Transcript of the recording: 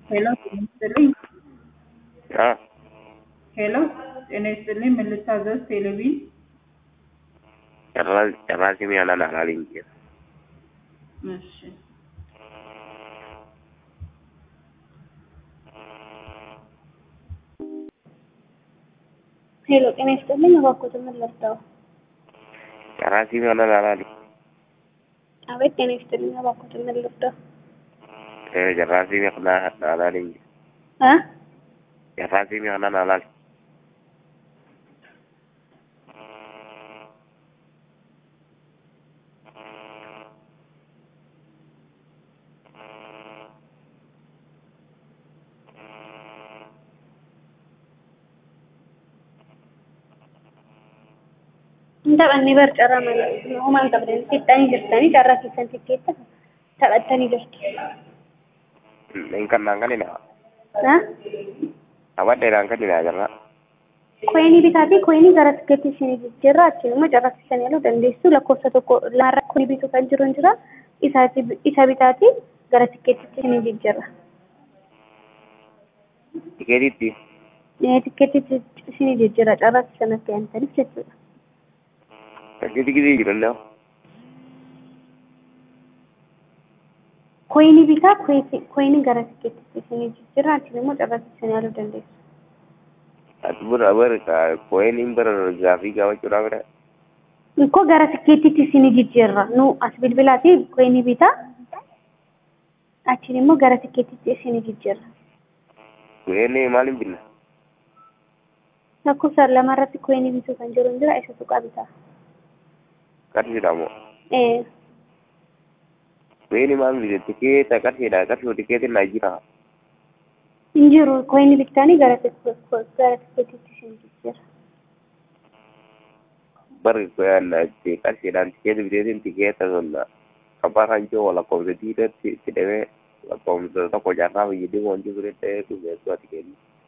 ሄሎ ጤና ይስጥልኝ። አ ሄሎ ጤና ይስጥልኝ። ምን ልታዘዝ? ቴሌቪዥን ጭራሽ ጭራሽ የሚያናን አላለኝ እንጂ እሺ ሄሎ ጤና ይስጥልኝ። እባክዎት ምን ልርዳው? ጭራሽ የሚያናን አላለኝ አቤት ጤና ይስጥልኝ። እባክዎት ምን ልርዳው? እ ጭራሽ የሚያናን አላለኝ እ ጭራሽ የሚያናን አላለኝ Taphni bar carraa malee uumaan qabdan fixxanii jirtanii carraa keessan tikkeetta taphattanii jirtu. hin kannaan kanina Ha? abaddeedhaan kannina jirra Koyinii bitaatii koyinii gara tikkeetti isinii jijjiirra achiin immoo carraa keessan yaaluu dandeessu lakkoofsa tokko lamarraa koyinii bituu kan jiru hin jira isaati isa bitaatii gara tikkeettitti isinii jijjiirra. tikeetitti Ee tikkeettitti isinii jijjiirra carraa keessan akka yaantaniif jechuudha. gidi gidi jirullee Koyinii bitaa koyinii gara tikkeettitti isinii jijjiirra achiin immoo carraa keessan yaaluu dandeessu. ati bira bar koyiniin bira gaafii gaafachuudhaa bira Ikkoo gara tikkeettitti isinii jijjiirra. Nu as bilbilaatii koyinii bitaa achiin immoo gara tikkeettitti isinii jijjiirra. koyinii maaliin binna Lakkoofsa lamarratti koyinii bituu kan jiru hin jira isa tuqaa bitaa. qarshiidha moo Ee koyinii maal bite tikeeta qarshiidha qarshii tikeetiin naa jira hin jiru koyinii bitanii gara tik- gara tikkeettitti isinii jijjiirra. bar qarshiidhaan tikeeti biteetiin tikeeta sun abbaa kan jiru lakkoofsa diidatti itti dhawee lakkoofsa tokko jaarraa fayyadee wanti fudhadhee dhumeessuu ati kenni